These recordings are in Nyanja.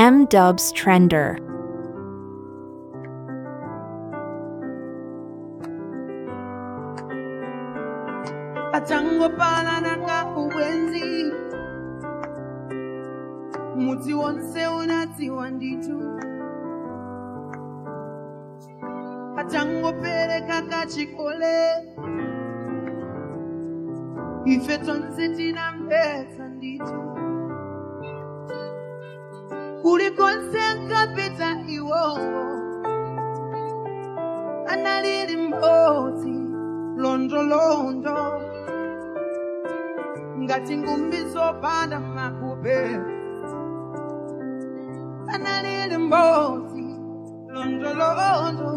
M Dubs Trender. atangopalana nga ubwenzi mudzi wonse unadziwa nditu atangopereka kachikole ife tonse tinamvetsa nditu kulikonse nkapita iwowo analili mbodzi londolondo ngati ngumbi zopanda makupe analili mbodzi londolondo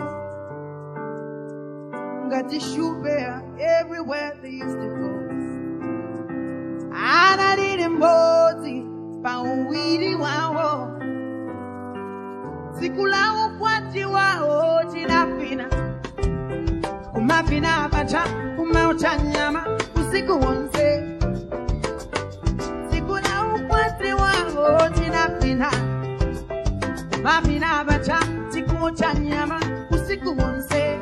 ngati shupeya everywhere they used to go analili mbodzi pa uwiri wawo tsiku la ukwati wawo tinafina kumafina pacha kumaucha nyama usiku wonse tsiku la ukwati wawo tinafina kumafina pacha tikucha nyama usiku wonse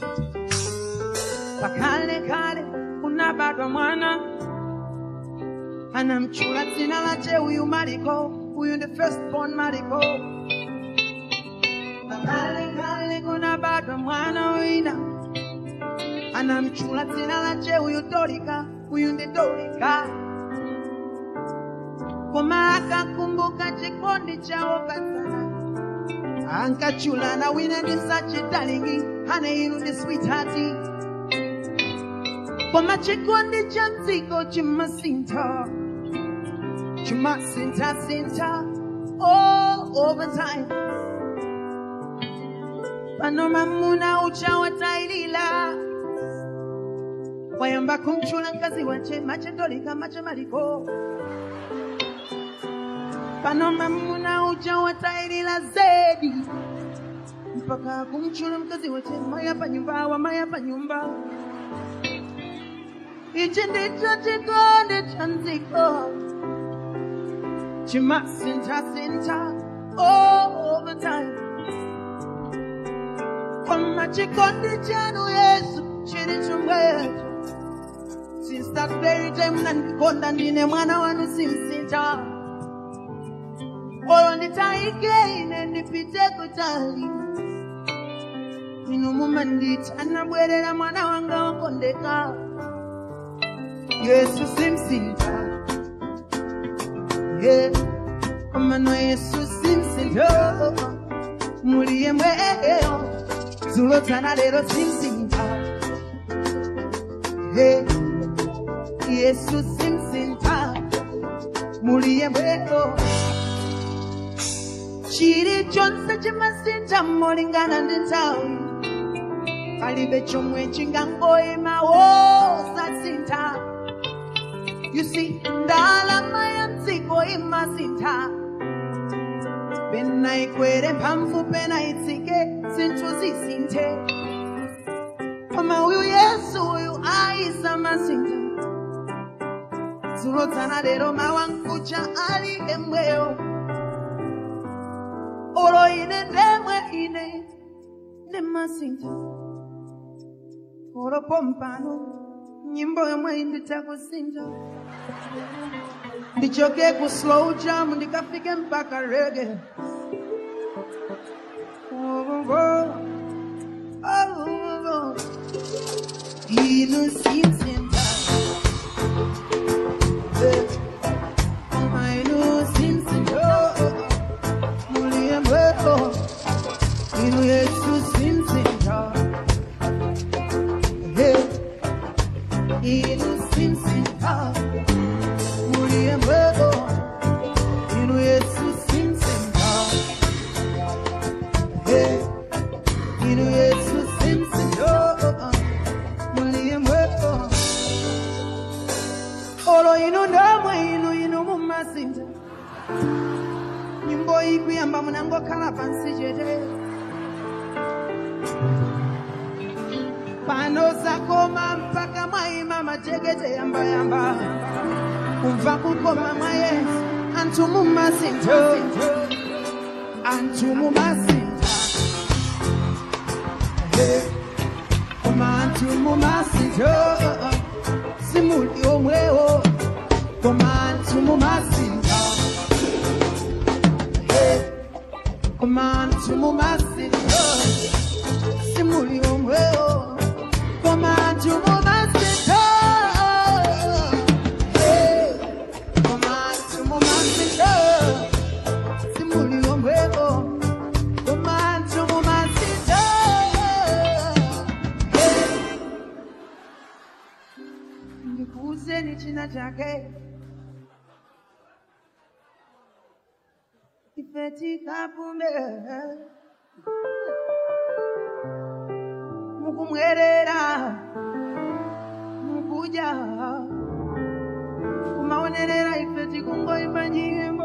pakale kale kunabadwa mwana anamchula dzina lache uyu mariko uyu ndi firstborn mariko pakale kale kunabadwa mwana wina anamchula dzina lache uyu dorika uyu ndi dorika koma akakumbuka chikondi chawo padzana ankachulana wina ndi sachitalingi ane inu ndi sweethearti koma chikondi cha dziko chimasintha chimasintha-sintha all over time pano mamuna ucha watailila wayamba kumchula mkazi wache mache ndolika mache maliko pano mamuna ucha watailila zedi mpaka kumchula mkazi wache maya pa nyumba wa maya pa nyumba ichi ndicho chikondi cha dziko chimasintha-sintha all over time koma chikondi chanu yesu chili chomwecho since that very time munandikonda ndine mwana wanu simsintha olo nditaike ine ndipite kutali inu mumanditi anabwerera mwana wanga wakondeka yesu simsintha yeah. komano yesu simsintha muli yemweyo dzulo dzana lero simsintha hey. yesu simsintha muli yemweyo chilichonse chimasintha molingana ndi nthawi palibe chomwe chingangoyima wosasintha you see ndalama ya mdziko imasintha pena ikwere mphamvu pena itsike zinthu zisinthe koma uyu yesu uyu ayisamasintha dzulo dzana lero mawa nkucha ali emweyo olo ine ndemwe ine ndimasintha olo pompano nyimbo yomwe nditakusintha ndichoke ku slow jam ndikafike mpaka rege oh, oh, oh, oh. inu simsintha Eh, inu simsintha muli yemweyo inu yesu simsintha Eh, inu simsintha muli yemweyo inu yesu simsintha Eh, inu yesu simsintha muli yemweyo olo inu ndomwe inu inu mumasintha nyimbo ikuyamba munangokhala pansi chete pano zakoma mpaka mwaima majekete yambayamba kumva kukoma mwa yesu anthu mumasintha anthu mumasintha Eh, koma anthu mumasintha simuli omwewo koma anthu mumasintha Eh, koma anthu mumasintha simuli omwewo koma anthu mumasintha Eh, koma anthu mumasintha simuli omwewo koma anthu mumasintha Eh, ndikuuzeni china chake ife tikapume mukumwerera mukuja kumaonerera ife tikungoimba nyimbo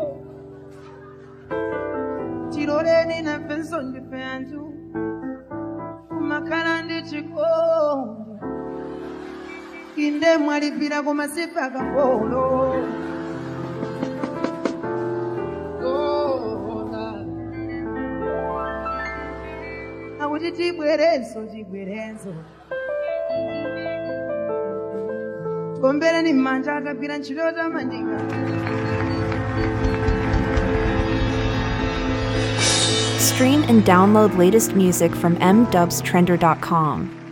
tiroreni nafenso ndife anthu kumakhala ndi chikondi inde mwalipira koma sife akapolo akuti tibwerenso tibwerenso tikombereni m'manja akagwira ntchito yotamandika Stream and download latest music from mdubstrender.com.